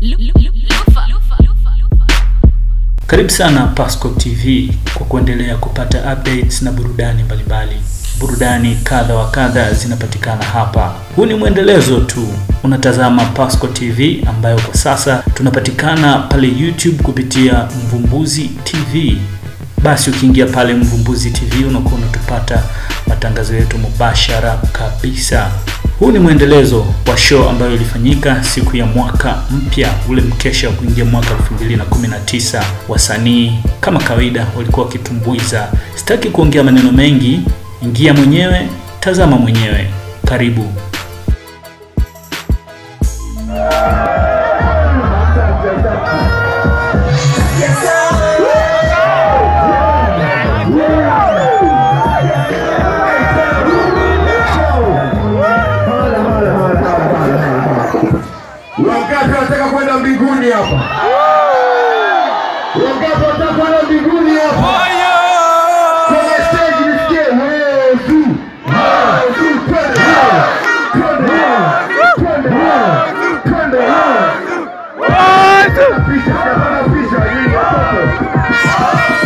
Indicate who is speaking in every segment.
Speaker 1: Karibu sana Pasco TV kwa kuendelea kupata updates na burudani mbalimbali. Burudani kadha wa kadha zinapatikana hapa. Huu ni mwendelezo tu. Unatazama Pasco TV ambayo kwa sasa tunapatikana pale YouTube kupitia Mvumbuzi TV. Basi ukiingia pale Mvumbuzi TV unakuwa unatupata matangazo yetu mubashara kabisa. Huu ni mwendelezo wa show ambayo ilifanyika siku ya mwaka mpya, ule mkesha wa kuingia mwaka 2019. Wasanii kama kawaida walikuwa wakitumbuiza. Sitaki kuongea maneno mengi, ingia mwenyewe, tazama mwenyewe. Karibu.
Speaker 2: Wangapi wanataka kwenda mbinguni hapa? Wangapi wanataka kwenda mbinguni hapa? Kwenye stage nisikie wewe tu. Wewe tu twende wewe. Twende wewe. Twende wewe. Twende wewe. Pisha, hapana pisha, nyinyi watoto.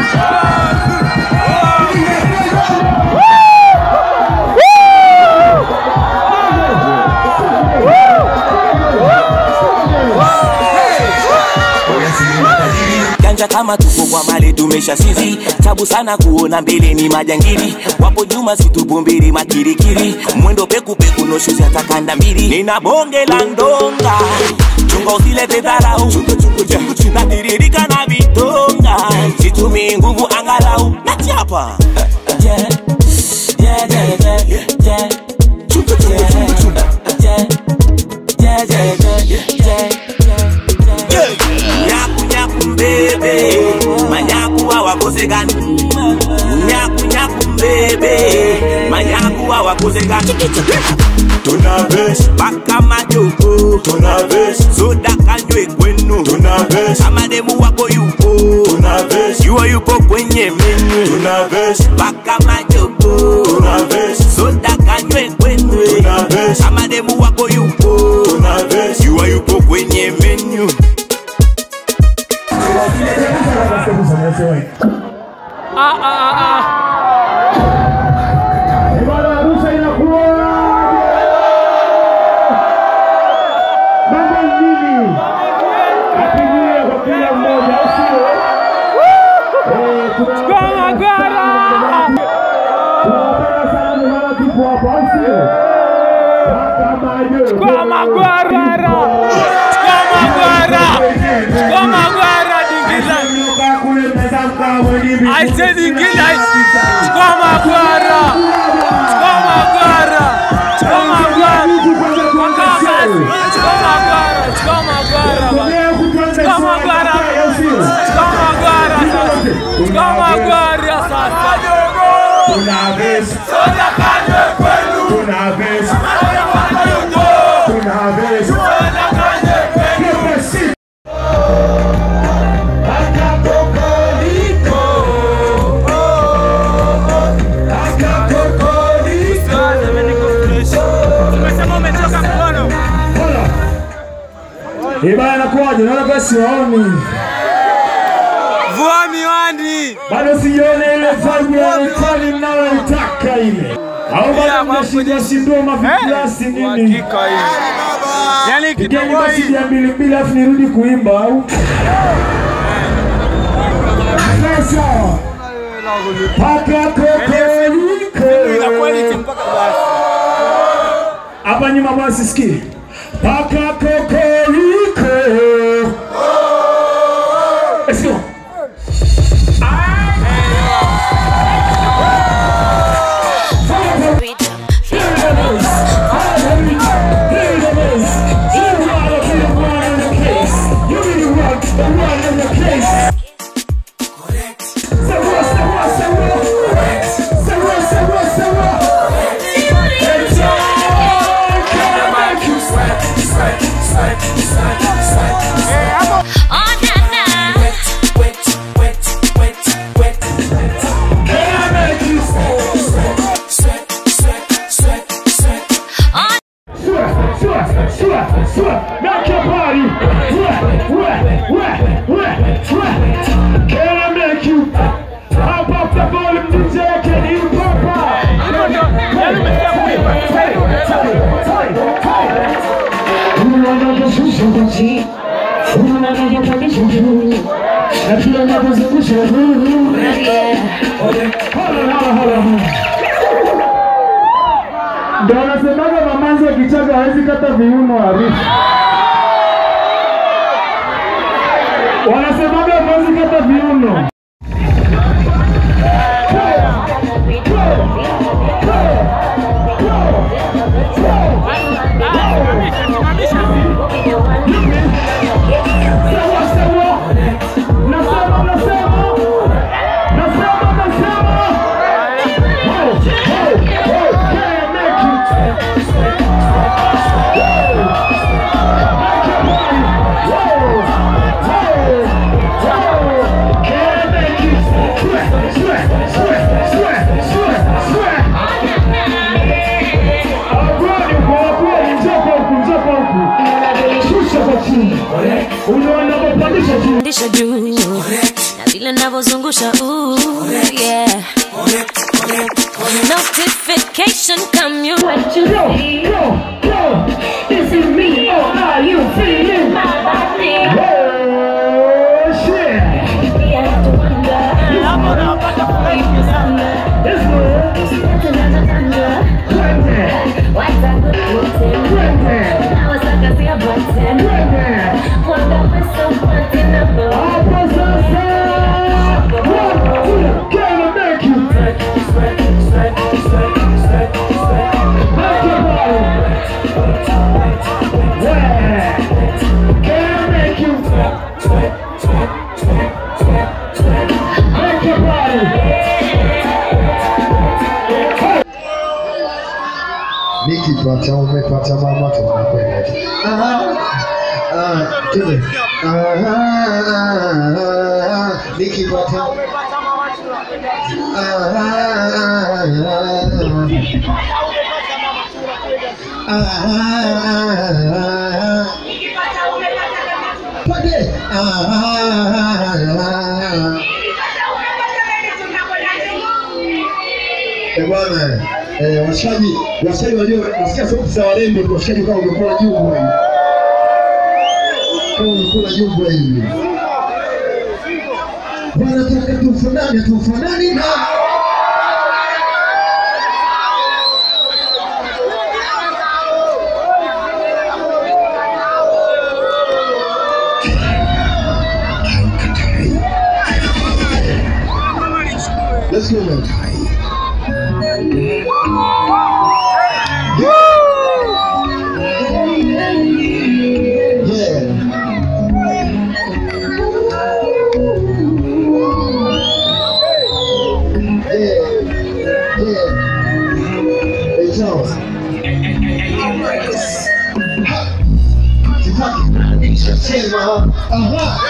Speaker 3: janja kama tuko kwa mali tumesha sizi tabu sana kuona mbele ni majangili wapo nyuma situbu mbili makirikiri mwendo pekupeku noshuzi atakanda mbili nina bonge la ndonga chunga usilete dharau natiririka na vitonga situmii nguvu angalau nachapa Yeah, yeah, yeah, yeah, yeah, yeah. Yeah, yeah, yeah, yeah, yeah, yeah. Nyaku nyaku mbebe manyaku hawakosekani nyaku nyaku mbebe manyaku hawakosekani
Speaker 4: Tunaves,
Speaker 3: paka majoko
Speaker 4: tunaves,
Speaker 3: soda kanywe kwenu
Speaker 4: tunaves,
Speaker 3: kama demu wako yupo
Speaker 4: tunaves,
Speaker 3: yuo yupo kwenye menyu
Speaker 4: tunaves,
Speaker 3: paka majoko
Speaker 4: tunaves,
Speaker 3: soda kanywe kwenu
Speaker 4: tunaves,
Speaker 3: kama demu wako yupo
Speaker 4: tunaves.
Speaker 3: yuo yupo kwenye menyu
Speaker 2: Ibada ya ruhusa inakuwa mambo nini? Apigie kwa kila mmoja, au sio? Eh, tunawapenda sana. Tunawapenda sana ndio maana tupo hapa, au sio? Paka majo.
Speaker 5: Chukua magwara. Chukua magwara. Chukua magwara dingiza.
Speaker 2: Mkaa kule mtazamo kama mwenyewe.
Speaker 5: I said dingiza. Chukua magwara. Chukua magwara. Chukua magwara. Chukua magwara. Chukua magwara. Chukua magwara.
Speaker 2: Leo kutuanza
Speaker 5: Chukua
Speaker 2: somo la
Speaker 5: magwara.
Speaker 2: kaya, au sio?
Speaker 5: Chukua magwara sasa. Chukua magwara sasa.
Speaker 2: Tunaves,
Speaker 5: Soda kanywe kwenu.
Speaker 2: tunaves,
Speaker 5: Soda kanywe kwenu.
Speaker 2: tunaves.
Speaker 5: Soda kanywe kwenu. Umesema umetoka mkono.
Speaker 2: Ibaya inakuwaje? Naona basi waoni.
Speaker 5: Vua miwani.
Speaker 2: Bado sijaona ile vibe ya Itali mnayoitaka ile. Au bado mnashindwa shindwa maviklasi nini?
Speaker 5: Hakika hii. Yaani
Speaker 2: Pigeni
Speaker 5: kidogo
Speaker 2: basi
Speaker 5: hii.
Speaker 2: ya mbili mbili afu nirudi kuimba au? Sasa. Paka
Speaker 5: Ina quality
Speaker 2: kokoliko.
Speaker 5: mpaka basi.
Speaker 2: Hapa nyuma basi sikie. Paka kokoliko. Let's go. Sua, sua, sua. Make your body. Wet, wet, wet, wet, wet. Can I make you? How about the volume DJ? Can you pop up?
Speaker 5: Yaani umesikia kuimba.
Speaker 2: Unanavyoshusha kochi, unavyopandisha juu, na pia unavyozungusha juu. Hala, hala, hala. Ndio wanasemaga mamanzi wa Kichaga hawezi kata viuno harifu. Wanasemaga hawezi kata viuno. Sawa, sawa. Nasema, nasema. Nasema, nasema. Wow, wow, wow. Can I make it? Make your body. Wow, wow, wow. Can I make it? Sweat, sweat, sweat, sweat, sweat, sweat. Akwani uko wakweli, njoko huku, njoko huku. Shusha kwa chini. Unaona kupandisha chini.
Speaker 6: Pandisha juu na vile navyozungusha ooh, yeah. Notification come you what you
Speaker 2: Yo, yo, yo, is it me or are you feeling? Oh, shit. It's good. Twende, twende. Hapo sasa. One, two, can I make you? Make your body. Yeah. Can I make you? Make your body.
Speaker 7: nikipata umepata mama tunakwenda tu. Ah, ah, twende. Ah, ah, ah, nikipata Ah, ah, ah, ah, ah, ah. Twende. Ah, ah, ah. Eh, bwana eh, washikaji washikaji wajua nasikia sauti za warembo tu washikaji kama umekula jumbo hivi kama umekula jumbo hivi wanataka tufanane tufanani na Let's go now. Yeah. Yeah. Yeah. Hey, Charles. Sitaki. Nishasema. Aha.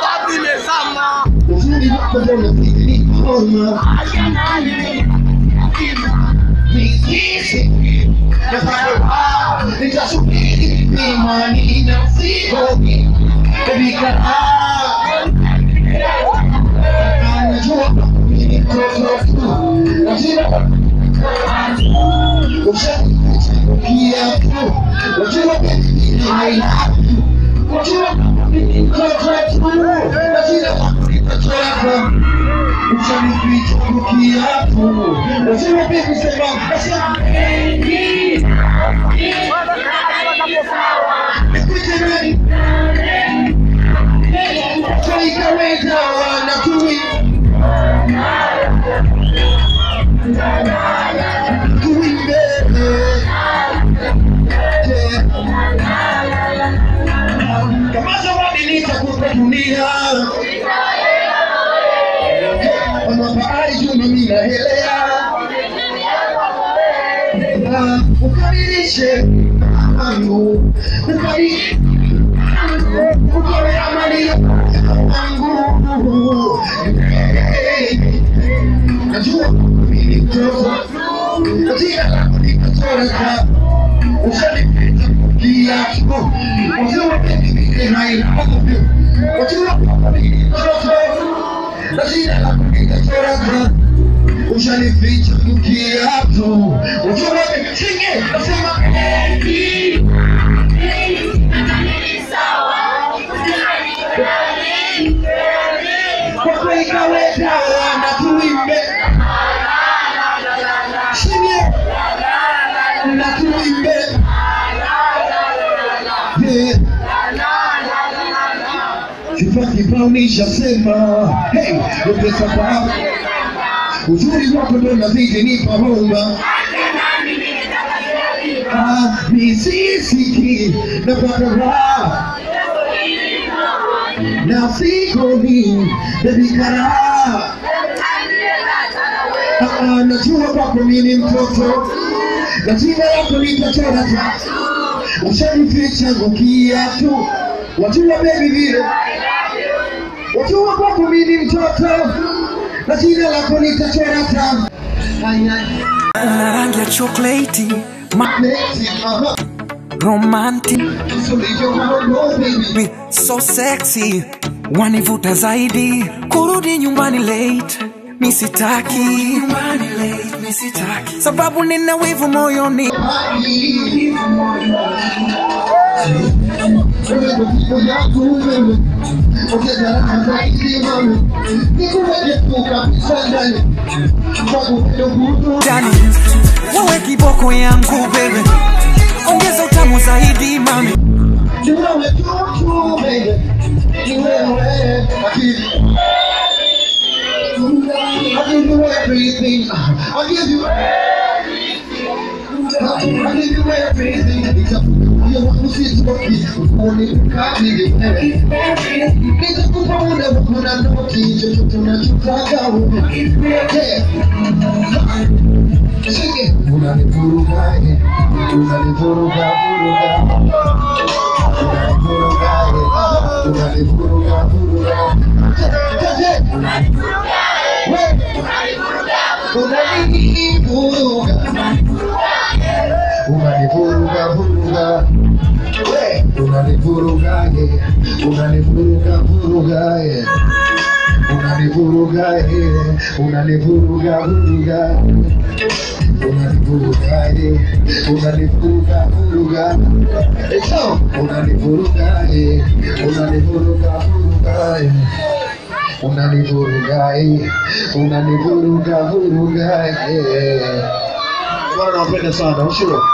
Speaker 7: Uzuri wako ndio unafikiri kama. Nisishi. Nitasubiri imani na mzigo katika anajua ni mtoto tu lazima ushakia tu lazima ni haina lazima ni mtoto tu lazima ni mtoto tu ushanificha kukiapo lazima pia kusema nasema nikutemeni tuikaweza na tui tuimbele kama zawadi nitakupa dunia kama bahari juma mina helea ukamilishe angu ukamilishe ukawe amani yangu najua mimi mtoto katika langu nikatoroka ushanipita kia kiatu wajua mimi haina wajua mimi mtoto na jina la kupiga chora ushanificha kiatu wajua mimi singe nasema kwa kweli kaweta na tuimbe singe na tuimbe Yeah. Kifaa kibao nishasema hey, yote sababu uzuri wako ndo nazidi nipa homa Ah, nisisiki napata raha na sikoni bebikara najua kwako mimi mtoto na jina yako nitachora tu ushanificha ngukia tu wajua bebi vile wajua kwako mimi mtoto na jina lako nitachora tu
Speaker 8: una rangi ya chokoleti ma-
Speaker 7: Neti, aha,
Speaker 8: romantic
Speaker 7: usulivyo mambo baby
Speaker 8: be so sexy wanivuta zaidi kurudi nyumbani late misitaki sababu nina wivu moyoni jani wewe kiboko yangu bebe ongeza utamu zaidi mami
Speaker 7: I'll give you everything. I'll give you I'll give you everything. It's a you want to see to be only to come in the Nitakupa muda wa kuna noti chochote unachotaka wewe. Yeah. Sige. Unanivuruga, eh. unanivuruga, vuruga. Unanivuruga, eh. unanivuruga, vuruga. Tete. Wewe. Unanivuruga. Unanivuruga, vuruga. We, unanivuruga, eh. unanivuruga, vuruga, eh. unanivuruga, eh. unanivuruga, vuruga. Unanivuruga, eh. unanivuruga, vuruga. Eh, so, unanivuruga, eh. unanivuruga, vuruga, eh. unanivuruga, eh. unanivuruga, vuruga, eh. Bwana nawapenda sana, usio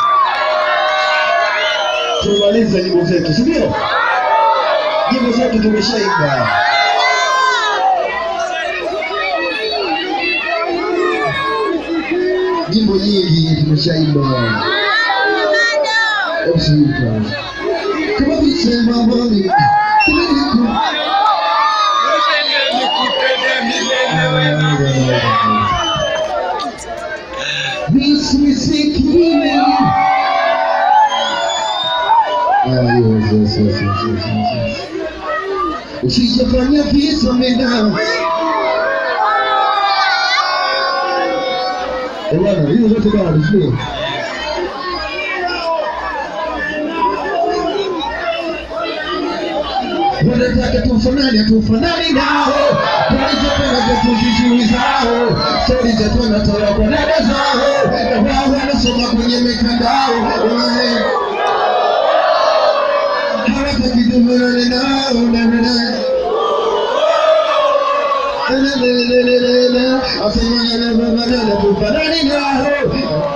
Speaker 7: tumalize nyimbo zetu, si ndio? Nyimbo zetu tumeshaimba. Nyimbo nyingi tumeshaimba. Hebu simika. Kama visema mami, kama niku Nisisikile. Ah, yes, yes, yes, yes, yes, yes, yes. Usijafanya visa mena. Eh, bwana, hizo zote bado sio? wanataka tufanane tufanani nao walizopenda zetu zizuri zao stori zetu wanatoa kwa dada zao na wao wanasoma kwenye mitandao Eh. hawataki tufanane nao na na na tufanani nao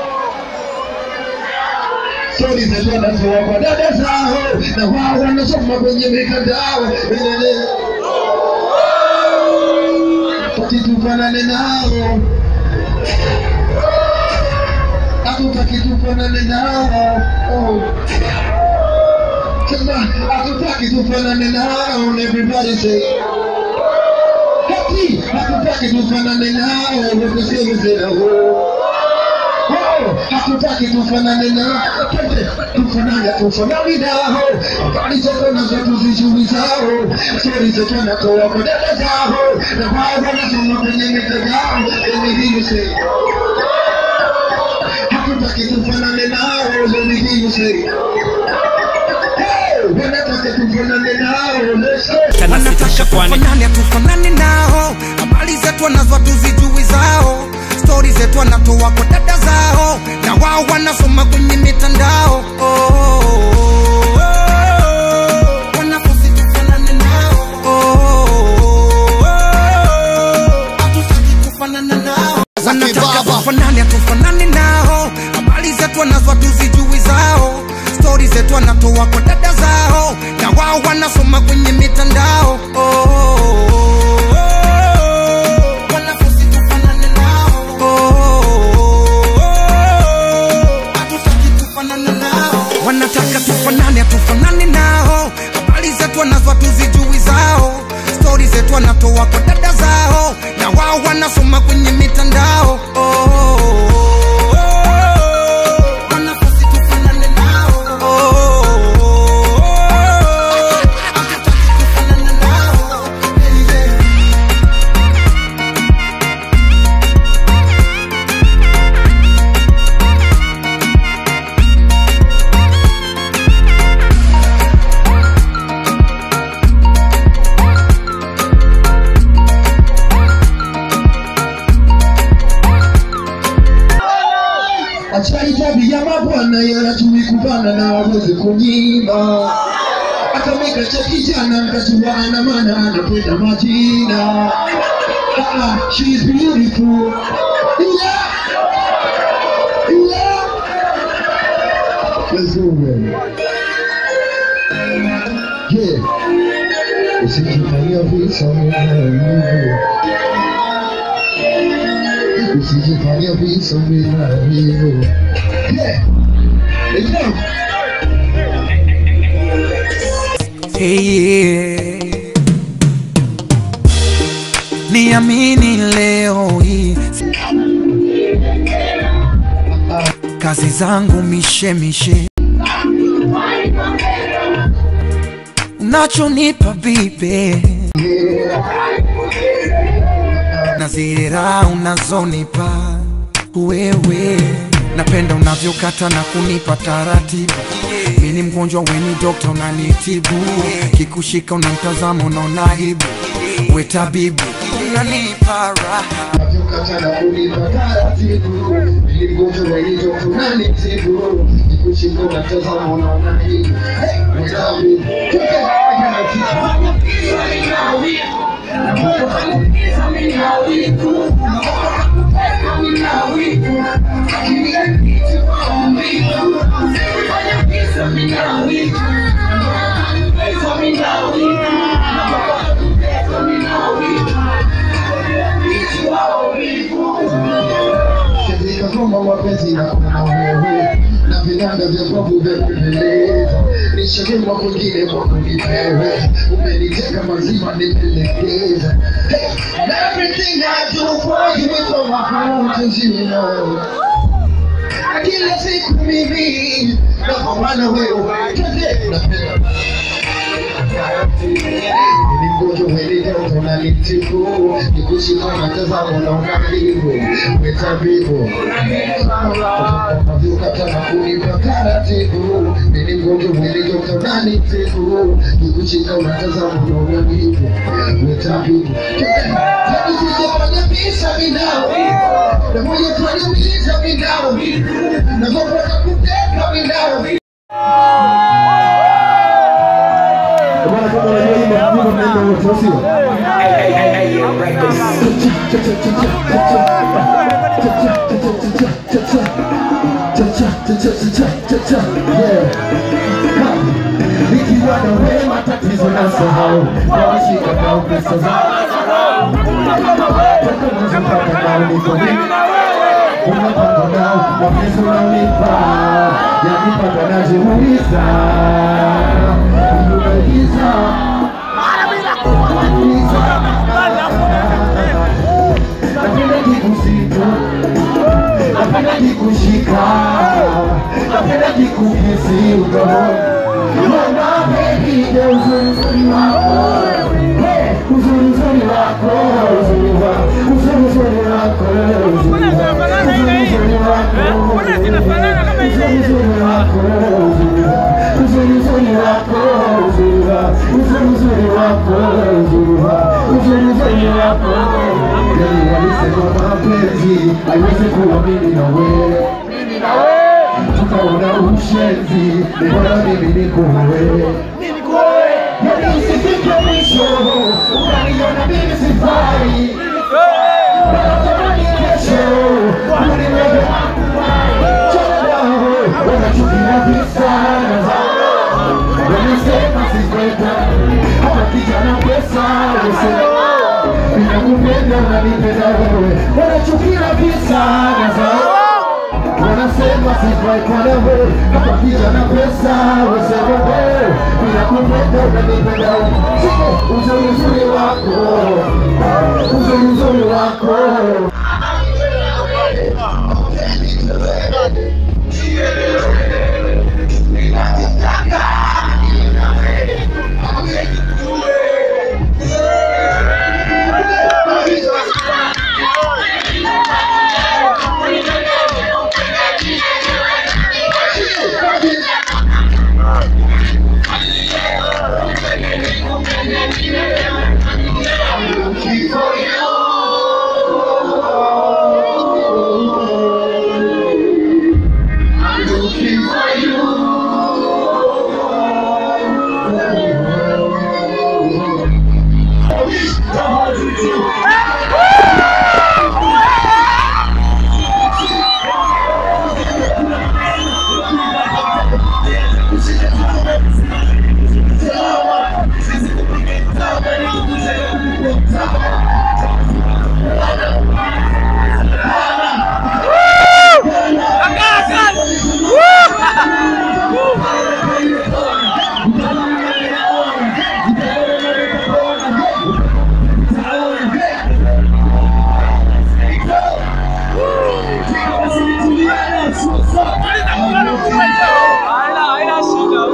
Speaker 7: stori zetu wanatoa kwa dada zao na wao wanasoma kwenye mitandao tukitufanane nao hatutaki tufanane nao oh. Sema hatutaki tufanane nao and everybody say Hati hatutaki tufanane nao wakasema tena oh. Oh, hatutaki tufanane nao Twende, tufanane tufanane nao habari zetu na zetu zizuri zao stori zetu wanatoa kwa dada zao na wao wanasoma kwenye mitandao Let me hear you say hatutaki tufanane nao Let me hear you say wanataka tufanane nao let's go
Speaker 8: wanataka tufanane tufanane nao habari zetu wanazo tuzijui zao stori zetu wanatoa kwa dada zao na wao wanasoma kwenye mitandao oh, oh, oh, oh. Wanafunzi tufanane nao oh, oh, oh, oh. Hatutaki kufanana nao wanataka tufanane tufanane nao habari zetu wanazo tuzijui zao stori zetu wanatoa kwa dada zao na wao wanasoma kwenye mitandao oh, oh, oh, oh. Wanafunzi tufanane nao oh, oh, oh, oh. Hatutaki kufanana nao wanataka tufanane tufanane nao habari zetu wanazo tuzijui zao stori zetu wanatoa kwa dada zao na wao wanasoma kwenye mitandao oh, oh, oh, oh. Wanafunzi tufanane nao oh, oh, oh, oh. Hatutaki kufanana nao yeah.
Speaker 7: Achai tabia mabwana yanatumi kupanda na waweze kunyima akameka cha kijana mkachuana maana anapenda majina Ah, she's beautiful yeah. Yeah. Let's go man. Yeah. Usijifanyia visa mwenyewe usijifanyia visa vinavyo yeah. Let's go.
Speaker 8: Hey, niamini leo hii kazi zangu mishemishe unachonipa bibe na zile raha unazonipa wewe napenda unavyokata na kunipa taratibu mi ni mgonjwa weni dokta unanitibu kikushika unamtazama unaona aibu we tabibu unanipa raha
Speaker 7: Navyokata na kunipa taratibu Ili mgonjwa wenito tunanitibu Nikushika unatazama unaona hivi Hey, wetabi katika ngoma mapenzi na kuna wewe na vinanda vya babu vya kupendeza nishagema kwingine kwa kunipewe umeniteka mazima nipelekeza Hey, and everything I do for you is from my heart as you know Na kila siku mimi napambana wewe twende napenda ni mgonjwa welidota unanitibu nikushika natazama unaona hivyo wetabibu navyokata na kunipa taratibu ni mgonjwa welidota unanitibu nikushika unatazama unaona hivyo wetabibu Sijafanya visa vinao na moja fanya visa vinao na kupata kuteka vinao Bwana kama unajua hii mafunzo mnaenda wote au sio? Nikiwa na wewe matatizo na sahau nawashika nao pesa zao toka mwanzo mpaka nao niko mimi unapanga nao mapenzi unaonipa yanipanga najiuliza unaigiza napenda kikusitu napenda kikushika napenda kikukisi udogoni Mama baby, the uzuri uzuri wako Hey, uzuri uzuri wako uzuri wako uzuri uzuri wako uzuri wako uzuri uzuri wako uzuri uzuri wako uzuri wako uzuri uzuri wako uzuri uzuri uzuri wako uzuri wako uzuri uzuri wako Yaani walisema mapenzi haiwezi kuwa mimi na wewe tukaona ushenzi mbona mimi niko wewe Yaani usifike mwisho ukaniona mimi sifai Natamani kesho uniweke wanachukia visana walisema sikweta hata kijana pesa ninakupenda unanipenda wewe wanachukia visana wanasema sifai kwa wewe hata kijana pesa wasema wewe ninakupenda unanipenda wewe Siko uzuri uzuri wako uzuri uzuri wako
Speaker 5: Haina haina shida,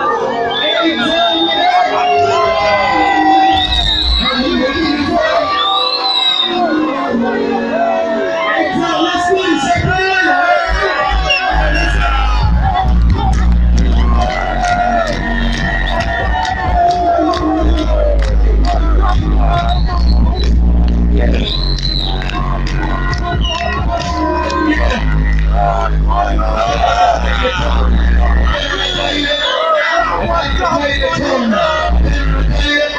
Speaker 5: usiwaze.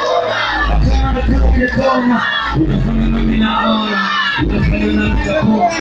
Speaker 7: Utafanya